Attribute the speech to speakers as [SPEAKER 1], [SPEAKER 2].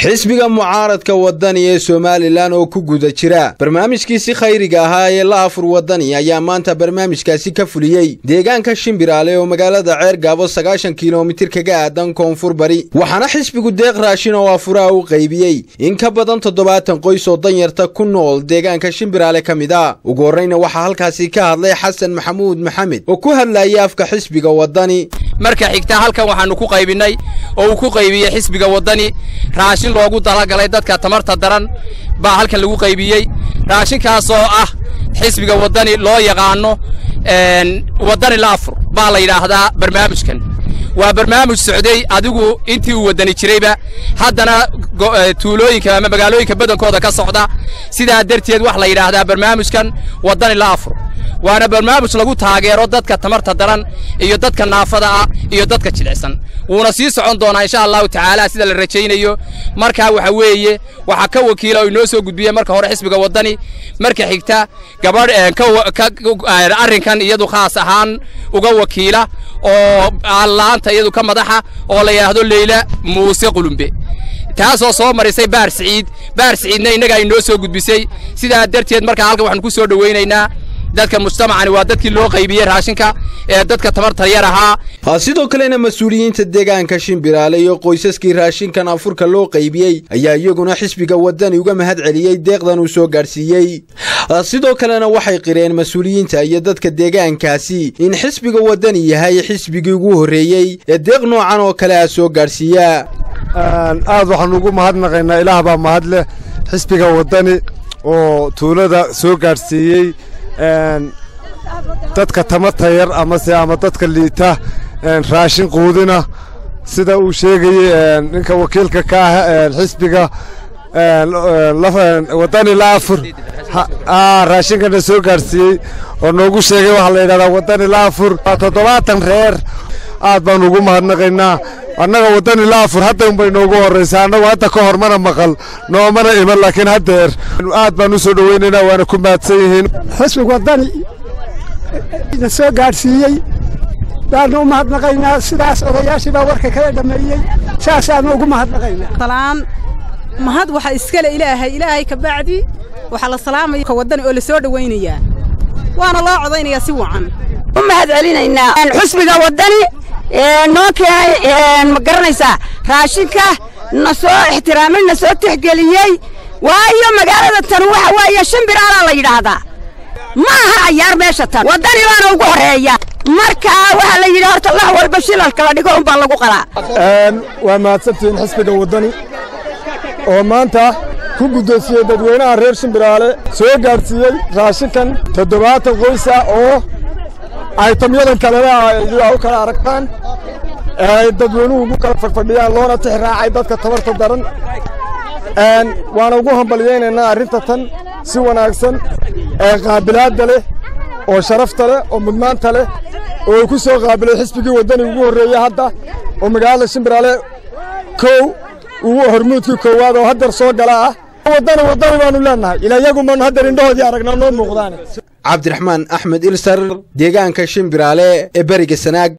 [SPEAKER 1] xisbiga mucaaradka wadani ee somalilan oo ku guda jira barnaamijkiisi khayriga ahaa ee la afur wadani ayaa maanta barnaamijkaasi ka fuliyey deegaanka shimbiraale oo magaalada ceer gaabo sagaashan kilomitir kaga aadan koonfur bari waxaana xisbigu deeq raashin oo afuraha u qaybiyey in ka badan toddobaatan qoys oo danyarta ku nool deegaanka shimbiraale ka mid a ugu horreyna waxaa halkaasi ka hadlay xasan maxamuud maxamed oo ku hadlayay afka xisbiga wadani
[SPEAKER 2] marka xigta halkan waxaannu ku qaybinnay oo uu ku qaybiyey xisbiga waddani raashin loogu talagalay dadka tamarta daran baa halkan lagu qaybiyey raashinkaasoo ah xisbiga waddani loo yaqaanno waddani la afur baa la yidhaahdaa barnaamijkan waa barnaamij socday adigu intii uu waddani jirayba haddana tuulooyinka ama magaalooyinka badankooda ka socda sidaa darteed wax la yidhaahdaa barnaamijkan waddani la afur waana barnaamij lagu taageero dadka tamarta daran iyo dadka naafada ah iyo dadka jilicsan wuuna sii socon doonaa insha allahu tacaala sida la rajaynayo markaa waxa weeye waxaa ka wakiila oo inoo soo gudbiyey marka hore xisbiga waddani marka xigta gabadh arrinkan iyadu khaas ahaan uga wakiila oo allaanta iyadu ka madaxa oo la yidhaahdo leyla muuse qulumbe taasoo soo marisay baar siciid baar siciidna innagaa inoo soo gudbisay sidaa darteed markaa halkan waxaanu ku soo dhowaynaynaa dadka mujtamacani waa dadkii loo qaybiyey raashinka ee dadka tamarta yar ahaa
[SPEAKER 1] sidoo kalena mas-uuliyiinta deegaanka shimbiraale iyo qoysaskii raashinkan afurka loo qaybiyey ayaa iyaguna xisbiga waddani uga mahad celiyey deeqdan uu soo gaadhsiiyey sidoo kalena waxay qireen mas-uuliyiinta iyo dadka deegaankaasi in xisbiga waddani yahay xisbigii ugu horreeyey ee deeq noocan oo kale ah soo gaadhsiiya
[SPEAKER 3] aad waxaanu ugu mahadnaqaynaa ilaah baa mahad leh xisbiga waddani oo tuulada soo gaadhsiiyey dadka tamarta yar amase ama dadka liita raashin quudina sida uu sheegayey ninka wakiilka ka ah xisbiga waddani la afur raashinkana soo gaadhsiiyey oo noogu sheegay waxaa la yidhahdaa waddani la afur toddobaatan reer aad baanu ugu mahadnaqaynaa annaga waddani la afur hadda unbay noogu horraysaa annagu hadda ka hor mana maqal noomana iman laakiin haddeer aad baan u soo dhowaynaynaa waana ku mahadsan yihiin
[SPEAKER 4] xisbig waddani na soo gaadhsiiyey baanu u mahadnaqaynaa sidaas odayaashii baa warka kala dhammeeyey saasaanu ugu mahadnaqaynaa
[SPEAKER 5] salaan mahad waxa iskale ilaahay ilaahay ka bacdi waxaa la salaamaya ka waddani oo la soo dhowaynayaa waana loo codaynayaa si wacan
[SPEAKER 6] u mahad celinaynaa xusbiga waddani noo keenay ma garanaysaa raashinka na soo ixtiraamay na soo tixgeliyey waayo magaalada tan waxa weeye shimbiraalaa la yidhaahdaa ma aha cayaar meesha tan waddani baana ugu horreeya markaa waxaa la yidhi horta lah walba shilalka la dhigo unbaa lagu qalaa
[SPEAKER 3] waa mahadsantihiin xisbiga waddani oo maanta ku guddoonsiyey dadweynaha reer shimbiraale soo gaadhsiiyey raashinkan toddobaatan qoys ah oo aytamyadan kalena aa u kala aragtaan ay dadweynuhu ugu kala fadhfadhiyaan loona tix raacay dadka tabarta daran waana ugu hambalyaynaynaa arrinta tan si wanaagsan ee qaabilaadda leh oo sharafta leh oo mudnaanta leh oo ku soo qaabilay xisbigii waddani ugu horreeyey hadda oo magaalada shimbiraale kow ugu hormuudkii koowaad oo haddeer soo gala ah waddani waddani baanu leennahay ilaa iyagumaanu haddeer indhahoodii aragnaa noo muuqdaane
[SPEAKER 1] cabdiraxmaan axmed ilsar deegaanka shimbiraale ee beriga sanaag